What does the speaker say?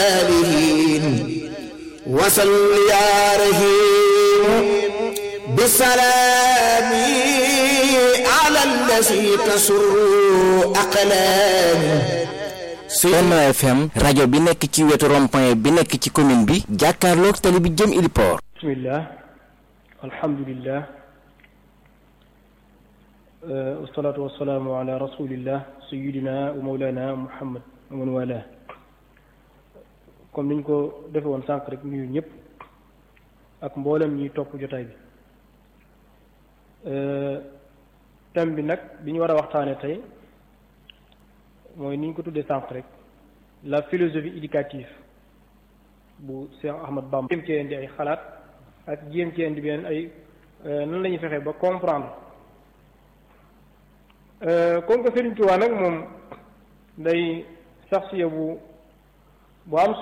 alihin wasal ya rahim bisalaami ala allasi tasurru aqlaami Benno FM rajo bi nekk ci wetu rond-point bi nekk ci commune bi jàkkaarloog tali bi jëm Iliport bismillah alhamdulillah wasalaatu wasalaamu ala rasulillah sayidina wa mawlana muhammad wa man wala comme niñ ko defe woon sànq rek nuyu ñëpp ak mboolem ñiy topp jotaay bi thème bi nag bi ñu war a waxtaane tey mooy ni ñu ko tuddee sànq rek la philosophie éducative bu Cheikh Ahmad Bamba jéem cee indi ay xalaat ak jéem cee indi beneen ay nan la ñuy fexee ba comprendre comme que Serigne Touba nag moom day sax bu bu am